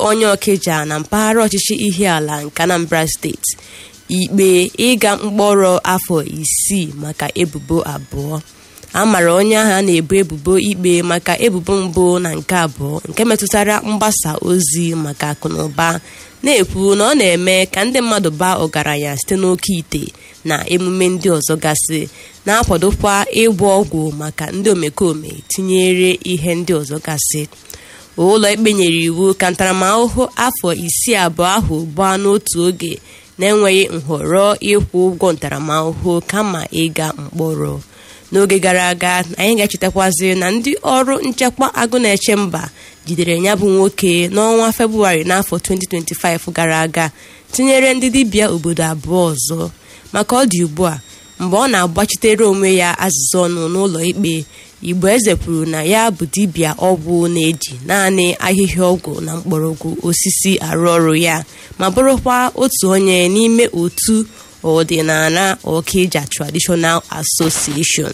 onye ọkịja na mpaghara ọchịchị ihiala nke anambra steeti ikpe ịga mkpọrọ afọ isii maka ebubo abụọ a mara onye ahụ a na-ebo ebubo ikpe maka ebubo mbụ na nke abụọ nke metụtara mgbasa ozi maka akụnụba na-ekwu na ọ na-eme ka ndị mmadụ baa ọgaranya site n'oke ite na emume ndị ọzọ gasị na-akwadokwa ịgwọ ọgwụ maka ndị omekome tinyere ihe ndị ọzọ gasị ụlọ ikpe nyere iwu ka ntaramahụhụ afọ isii abụọ ahụ gbaa n'otu oge na-enweghị nhọrọ ịkwụ ụgwọ ntaramahụhụ kama ịga mkpọrọ n'oge gara aga anyị ga-echetakwazi na ndị ọrụ nchekwa agụ na-eche mba jidere ya bụ nwoke n'ọnwa febụwarị n'afọ 2025 gara aga tinyere ndị dibịa obodo abụọ ọzọ maka ọ dị ugbu a mgbe ọ na-agbachitere onwe ya azịza ọnụ n'ụlọ ikpe igbo eze kwuru na ya bụ dibịa ọgwụ na-eji naanị ahịhịa ọgwụ na mgbọrọgwụ osisi arụ ọrụ ya ma bụrụkwa otu onye n'ime otu ọdịnala Okija Traditional Association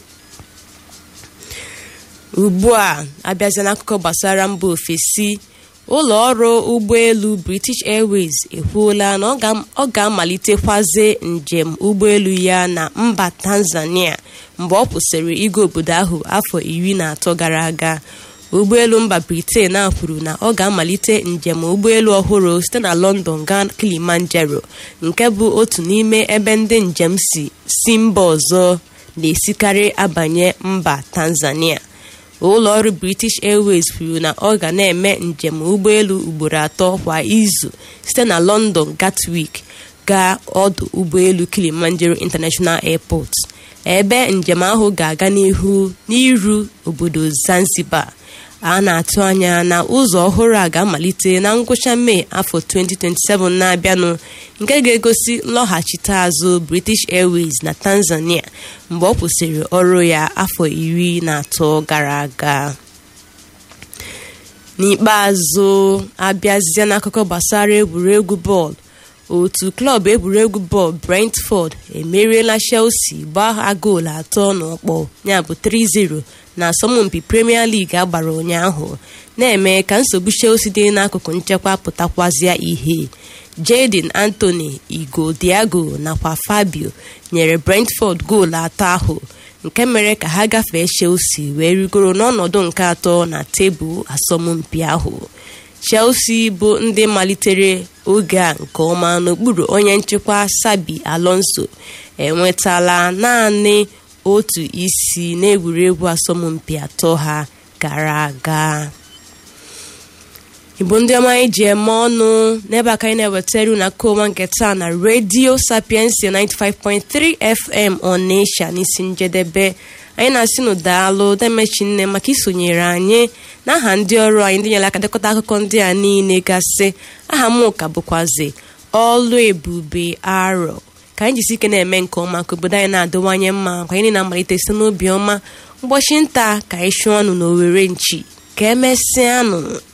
ugbu a abịazia n'akụkọ gbasara mba ofesi ụlọ ọrụ ụgbọelu British Airways ekwuola na ọ ga-amalitekwazi njem ụgbọelu ya na mba Tanzania mgbe ọ kwụsịrị ịga obodo ahụ afọ iri na atọ gara aga ụgbọelu mba Britain a kwuru na ọ ga-amalite njem ụgbọelu ọhụrụ site na London gaa Kilimanjaro nke bụ otu n'ime ebe ndị njem si si mba ọzọ na-esikarị abanye mba Tanzania ụlọ ọrụ British Airways kwuru na ọ ga na-eme njem ụgbọelu ugboro atọ kwa izu site na London Gatwick gaa ọdụ ụgbọelu Kilimanjaro International Airport ebe njem ahụ ga-aga n'ihu n'iru obodo Zanzibar a na-atụ anya na ụzọ ọhụrụ a ga-amalite na ngwụcha Mee afọ 2027 na-abịanụ nke ga-egosi nlọghachite azụ British Airways na Tanzania mgbe ọ kwụsịrị ọrụ ya afọ iri na atọ gara aga n'ikpeazụ abịazie n'akụkọ gbasara egwuregwu bọọlụ otu klọb egwuregwu bọọlụ Brentford emeriela Chelsea gbaa ha goolu atọ n'ọkpọ ya bụ 3-0 na asọmpi Premier League agbara ụnyaahụ na-eme ka nsogbu Chelsea dị n'akụkụ nchekwa pụtakwazịa ihe Jadon Anthony Igo Diago nakwa Fabio nyere Brentford goolu atọ ahụ nke mere ka ha gafee Chelsea wee rigoro n'ọnọdụ nke atọ na tebụl asọmpi ahụ Chelsea bụ ndị malitere oge a nke ọma n'okpuru onye nchịkwa Sabi Alonso enwetala naanị otu isi n'egwuregwu asọmpi atọ ha gara aga igbo ndị ọma anyị ji eme ọnụ n'ebe aka anyị na-ewetara unu aka ọma nke taa na redio sapiensia 95.3 fm ọnịsha n'isi njedebe anyị na-asị nụ daalụ demechi nne maka isonyere anyị n'aha ndị ọrụ anyị ndị nyere aka dekọta akụkọ ndị a niile gasị aha m ụka bụkwazi ọlụ ebube arọ ka anyị jisi ike na-eme nke ọma ka obodo anyị na-adịwanye mma ka anyị na-amalite site n'obi ọma mgbọchi nta ka anyị chụọ ọnụ n'owere nchi ka emesịanụ